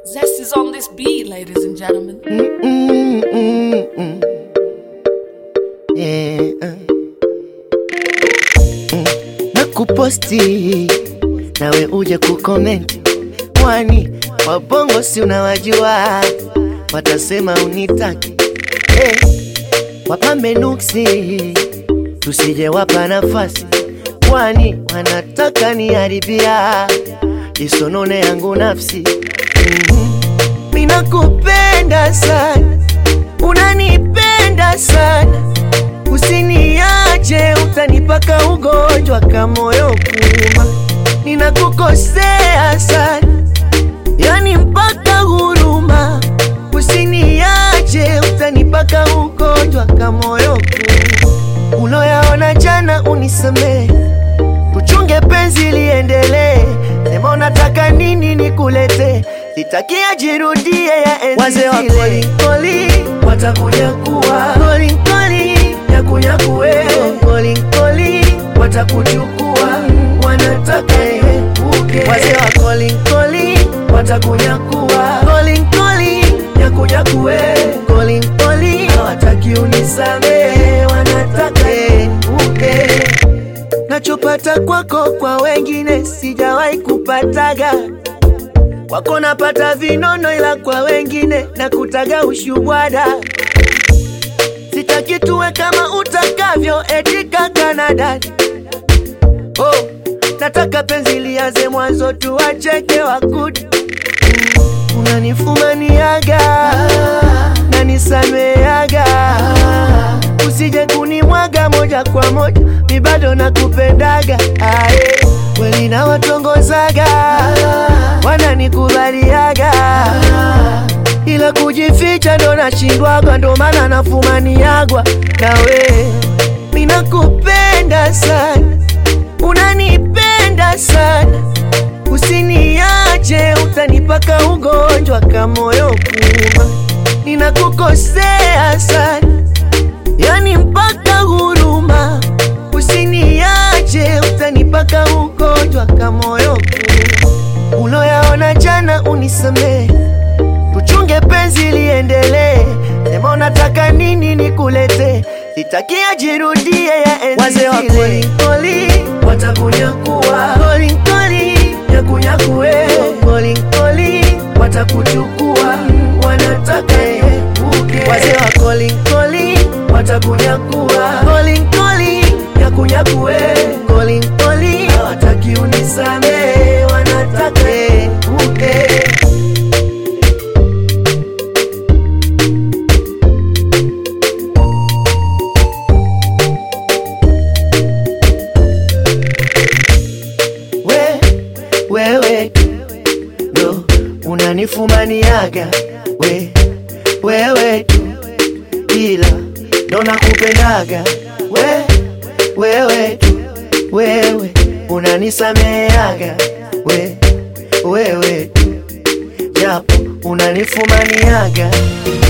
Zest is on this beat, ladies and gentlemen. Mm, mm, mm. Yeah, uh. Mm. na kuposti nawe uje kukomenti, kwani wabongo si unawajua, watasema unitaki eh, wapambe nuksi, tusije wapa nafasi, kwani wanataka niharibia isonone yangu nafsi mm Ninakupenda sana, unanipenda sana, usiniache, utanipaka ugonjwa kama moyo kuuma. Ninakukosea sana, yani mpaka huruma, usiniache, utanipaka ugonjwa kama moyo kuuma. Uloyaona jana unisamehe, tuchunge penzi liendelee. Sema unataka nini nikulete, sitakia jirudie ya enzi Wazee wa zile. Koli watakuja kuwa koli koli nyakunyakuwe koli koli watakuchukua wanataka uke wazee wa koli koli watakunyakua koli koli nyakunyakuwe koli koli hawataki unisamehe wanataka uke nachopata kwako kwa wengine sijawahi kupataga kwako napata vinono, ila kwa wengine nakutaga ushubwada. Sitaki tuwe kama utakavyo eti kaka na dada. Oh, nataka penzi lianze mwanzo, tuwacheke wakuda. Unanifumaniaga na nisameaga, usije kunimwaga moja kwa moja, mi bado nakupendaga. Aye, kweli nawatongozaga, wananikubaliaga, ila kujificha ndo nashindwaga, ndo maana nafumaniagwa nawe. Ninakupenda sana, unanipenda sana Usiniache, utanipaka ugonjwa kama moyo kuuma. Ninakukosea sana, yani mpaka huruma. Usiniache, utanipaka ugonjwa kama moyo kuuma. Uloyaona jana unisamehe, tuchunge penzi liendelee. Sema unataka nini nikulete, sitakia jirudie ya enzi Wazee wa zile. koli. Koli watakunyakua koli koli nyakunyakue koli koli watakuchukua wanataka uke wazee wa koli koli watakunyakua koli koli nyakunyakue koli koli hawataki unisamehe wanataka uke we wewe ndo unanifumaniaga we wewe tu ila ndo nakupendaga we wewe tu wewe unanisameaga we wewe tu japo unanifumaniaga